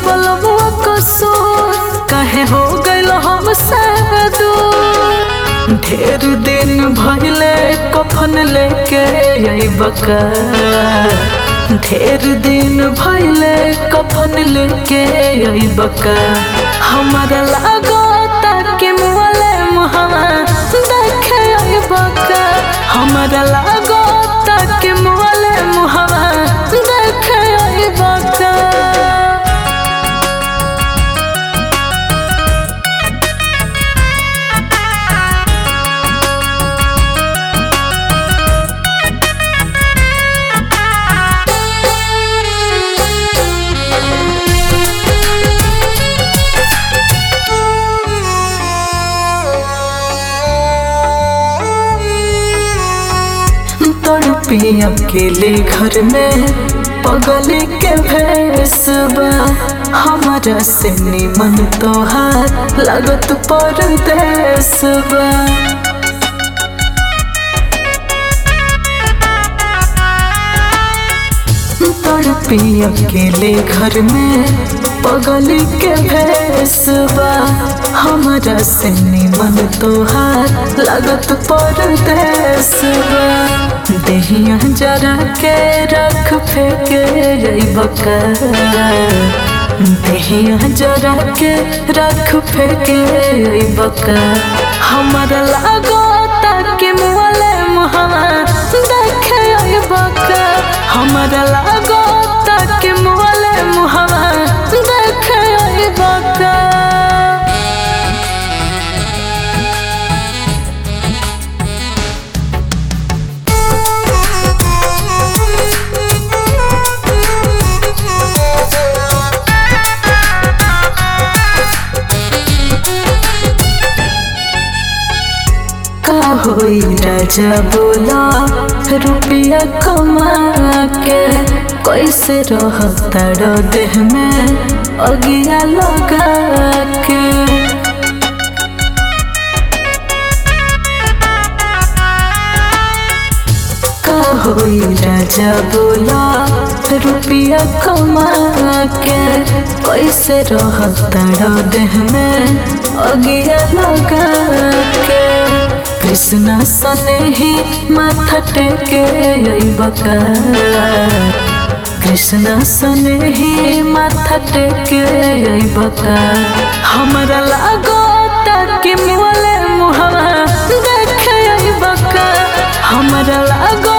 बलबुआ कसूर काहे हो गइल हमसे दूर ढेर दिन भइले कफन लेके अइबका ढेर दिन भइले कफन लेके अइबका हमरा लागता कि मुअले मुहवा देखे अइबका हमरा लागता कि मुअले मुहवा देखे अइबका तड़पी अकेले घर में पगल के भैसबा हमारा से निमन तोहार लगत परदेसबा तड़पी अकेले घर में पगल के भैसबा हमारा से निमन तोहार लगत परदेसबा देहिया जरा के रख फेंके बका देहिया जरा के रख फेंके बका हमारा लागो ताकि मुअले मुहवा देखे बका हमारा लागो ताकि मुअले मुहवा देखे बका का होई राजा बोला रुपया कमा के कैसे रहता रो देह में अगिया लगा के का होई राजा बोला रुपया कमा के कैसे रहता रो देह में अगिया लगा के कृष्णा सने ही माथा टेके बका कृष्णा सने ही माथा टेके बका हमरा लागो ताकि मुअले मुहवा देखे बका हमरा लागो